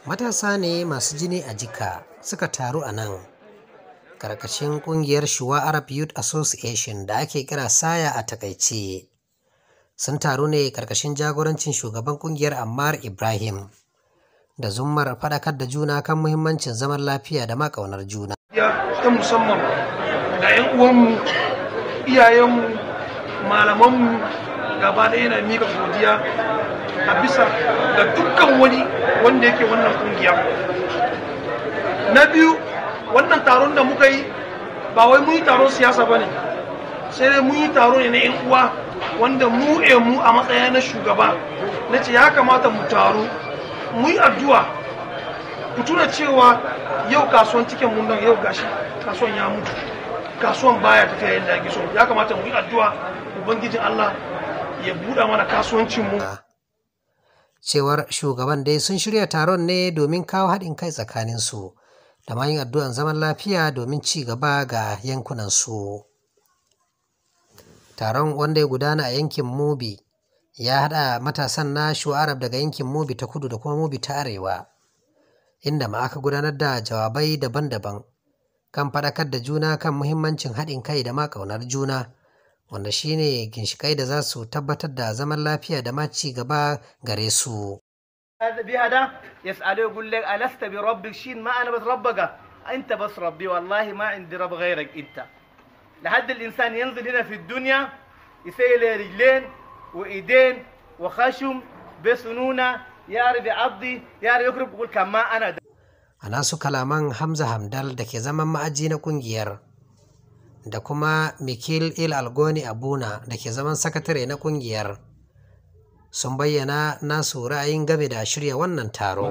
matasa ne masu jini a jika suka taru a nan karkashin kungiyar shuwa arab youth association da ake kira saya a takaice sun taru ne karkashin jagorancin shugaban kungiyar ammar ibrahim da zummar faɗakar da juna kan muhimmancin zaman lafiya da makaunar juna ta musamman ga 'yan uwanmu iyayenmu malamanmu gaba ɗaya na mika godiya a bisa ga dukkan wani wanda yake wannan kungiya na biyu wannan taron da muka yi ba wai mun yi taron siyasa ba ne sai dai mun yi taro ne na 'yan uwa wanda mu e mu a matsaya na shugaba na ce ya kamata mu taru mu yi addu'a ku tuna cewa yau kasuwan cikin mun nan yau gashi kasuwan ya mutu kasuwan baya tafiya yadda ake so ya kamata mu yi addu'a ubangijin Allah ya buɗa mana kasuwancin mu cewar shugaban dai sun shirya taron ne domin kawo haɗin kai tsakanin su da ma yin addu'an zaman lafiya domin ci gaba ga yankunan su taron wanda ya gudana a yankin mubi ya haɗa matasan na shu'arab daga yankin mubi ta kudu da kuma mubi ta arewa inda ma aka gudanar da jawabai daban-daban kan faɗakar da juna kan muhimmancin haɗin kai da ma ƙaunar juna wanda shine ginshikai da za su tabbatar da zaman lafiya da ma ci gaba gare su. بهذا يسأله يقول لك ألست بربك شين ما أنا بس ربك أنت بس ربي والله ما عندي رب غيرك أنت لحد الإنسان ينزل هنا في الدنيا يسيل رجلين وإيدين وخشم بسنونة يعرف يعضي يعرف يقرب يقول كما أنا ده. a nasu kalaman hamza hamdal da ke zaman ma'aji na kungiyar da kuma mikil il algoni abuna da ke zaman sakatare na kungiyar sun bayyana nasu ra'ayin game da shirya wannan taro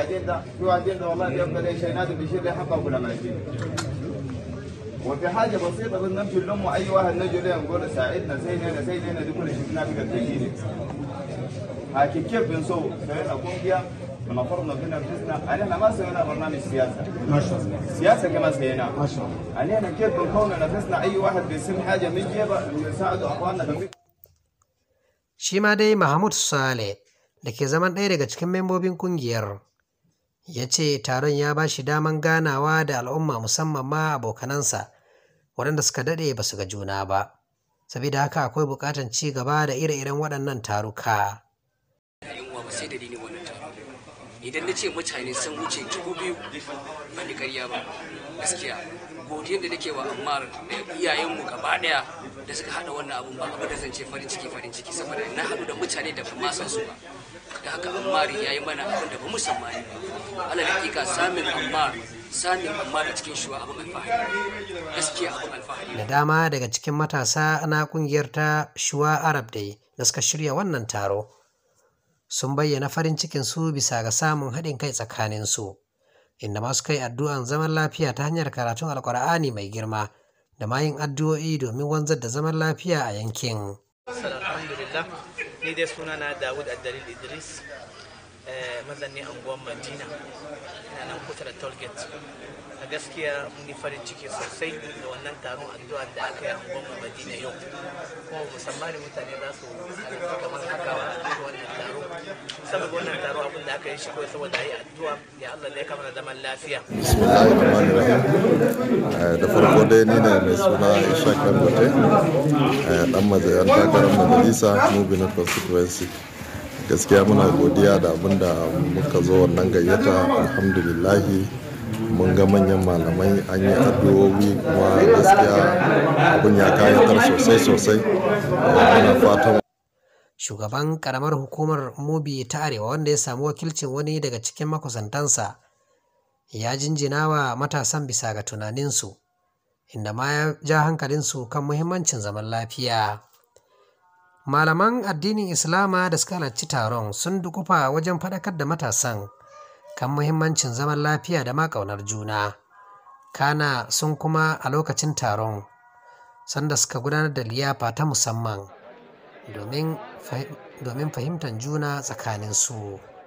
وفي حاجة بسيطة بس نمشي نلم أي واحد نجي له نقول ساعدنا زينا زينا دي كل شيء نافقة تجيني هاكي كيف بنسوي؟ سوينا كونجيا ونفرنا بنا انفسنا علينا ما سوينا برنامج سياسه ما شاء الله سياسه كما سوينا ما شاء الله علينا كيف بنكون نفسنا اي واحد بيسم حاجه من جيبه نساعد اخواننا في shi ma dai mahmud sale da ke zaman ɗaya daga cikin membobin kungiyar ya ce taron ya ba shi daman ganawa da al'umma musamman ma abokanansa waɗanda suka daɗe ba su ga juna ba saboda haka akwai buƙatar ci gaba da ire-iren waɗannan taruka sai da ni wannan taro idan na ce mutane sun wuce dubu biyu ba ni karya ba gaskiya godiyar da nake wa ammar da iyayenmu gaba daya da suka hada wannan abun ba abu da zan ce farin ciki farin ciki saboda na haɗu da mutane da ban ma san su ba da haka ammar ya yi mana abin da ba mu sammani ba alal hakika samin ammar samin ammar a cikin shuwa abin alfahari gaskiya abin alfahari da dama daga cikin matasa na kungiyar ta shuwa arab dai da suka shirya wannan taro sun bayyana farin cikin su bisa ga samun haɗin kai tsakanin su inda masu kai addu'an zaman lafiya ta hanyar karatun alkur'ani mai girma da ma yin addu'o'i domin wanzar da zaman lafiya a yankin. alhamdulillah ni dai sunana dawud addalil idris mazanni anguwan madina ina nan kusa da tollgate a gaskiya mun yi farin ciki sosai da wannan taron addu'a da aka yi anguwan madina yau kuma musamman mutane za su halarci kamar haka wa wannan taro saboda wannan taro abin da aka yi shi kawai saboda yi addu'a ya Allah da ya kama zaman lafiya da farko dai ni ne mai suna ishaq dangote dan mazayan takarar majalisa mubi na constituency gaskiya muna godiya da abin da muka zo wannan gayyata alhamdulillahi mun ga manyan malamai an yi addu'o'i kuma gaskiya abin ya kayatar sosai sosai muna fatan shugaban karamar hukumar mubi ta arewa wanda ya samu wakilcin wani daga cikin makusantansa ya jinjina wa matasan bisa ga tunaninsu inda ma ya ja hankalinsu kan muhimmancin zaman lafiya malaman addinin islama da suka halarci taron sun dukufa wajen faɗakar da matasan kan muhimmancin zaman lafiya da ma ƙaunar juna kana sun kuma a lokacin taron sanda suka gudanar da liyafa ta musamman domin fahimtar juna tsakaninsu.